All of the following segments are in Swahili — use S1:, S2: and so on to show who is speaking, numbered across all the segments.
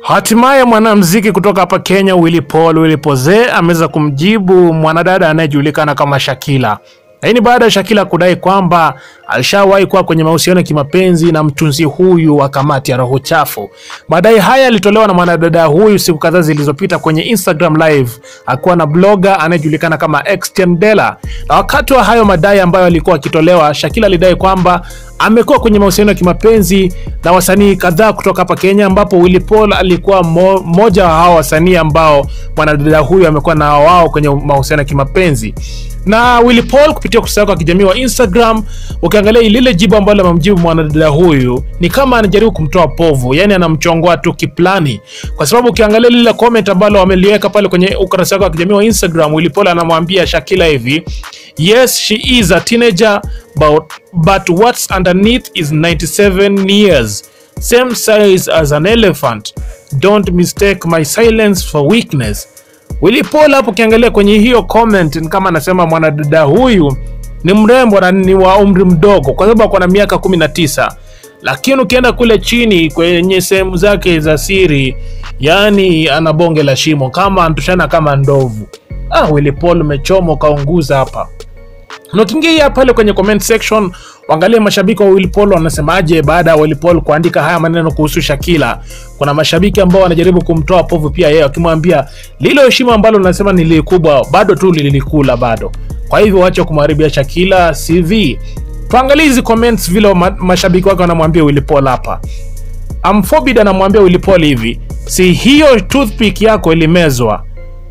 S1: Hatimaye mwanamuziki kutoka hapa Kenya Willy Paul Willy Poze ameweza kumjibu mwanadada anayejulikana kama Shakila. Hii ni baada ya Shakila kudai kwamba alishawahi kuwa kwenye mahusiano ya kimapenzi na mtunzi huyu wa kamati ya roho chafu. Madai haya yalitolewa na mwanadada huyu siku kadhaa zilizopita kwenye Instagram live akiwa na blogger anayejulikana kama Extian Dela. Na wakati wa hayo madai ambayo alikuwa akitolewa, Shakila alidai kwamba amekuwa kwenye mahusiano ya kimapenzi na wasanii kadhaa kutoka hapa Kenya, ambapo Willy Paul alikuwa mo, moja wa hao wasanii ambao mwanadada huyu amekuwa na wao kwenye mahusiano ya kimapenzi na Willy Paul kupitia ukurasa wake wa kijamii wa Instagram, ukiangalia lile jibu ambalo amemjibu mwanadada huyu ni kama anajaribu kumtoa povu, yani anamchongoa tu kiplani, kwa sababu ukiangalia lile comment ambalo ameliweka pale kwenye ukurasa wake wa kijamii wa Instagram, Willy Paul anamwambia Shakila hivi Yes, she is a teenager, but, but what's underneath is 97 years. Same size as an elephant. Don't mistake my silence for weakness. Willy Paul hapo ukiangalia kwenye hiyo comment ni kama anasema mwanadada huyu ni mrembo na ni wa umri mdogo kwa sababu ako na miaka 19 lakini ukienda kule chini kwenye sehemu zake za siri, yani ana bonge la shimo kama antushana kama ndovu. Ah, Willy Paul umechoma ukaunguza hapa. Na ukiingia pale kwenye comment section waangalie mashabiki wa Willy Paul wanasemaje baada ya Willy Paul kuandika haya maneno kuhusu Shakila. Kuna mashabiki ambao wanajaribu kumtoa povu pia yeye, wakimwambia lilo heshima ambalo unasema ni likubwa bado tu lilikula bado, kwa hivyo wacha kumharibia Shakila CV. Tuangalie hizi comments vile ma mashabiki wake wanamwambia Willy Paul hapa. Amphobid anamwambia Willy Paul hivi, si hiyo toothpick yako ilimezwa?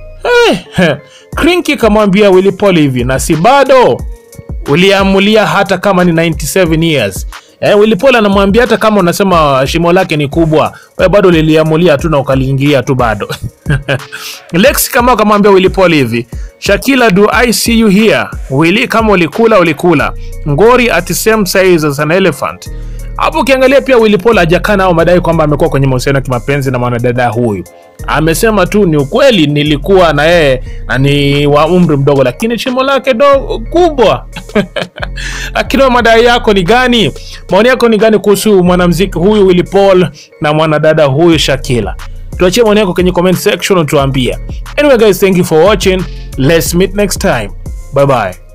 S1: Eh, eh. Krinki kamwambia Willy Paul hivi, na si bado uliamulia hata kama ni 97 years. Eh, Willy Paul anamwambia hata kama unasema shimo lake ni kubwa, wewe bado liliamulia tu na ukaliingia tu bado. Lex kama akamwambia Willy Paul hivi, Shakila do I see you here? Willy kama ulikula ulikula. Ngori at same size as an elephant. Hapo ukiangalia pia Willy Paul hajakana au madai kwamba amekuwa kwenye mahusiano ya kimapenzi na mwanadada huyu. Amesema tu ni ukweli, nilikuwa na yeye na ni wa umri mdogo, lakini shimo lake do kubwa. Lakini madai yako ni gani? Maoni yako ni gani kuhusu mwanamuziki huyu Willy Paul na mwanadada huyu Shakila? Tuachie maoni yako kwenye comment section utuambie. Anyway guys, thank you for watching. Let's meet next time. Bye bye.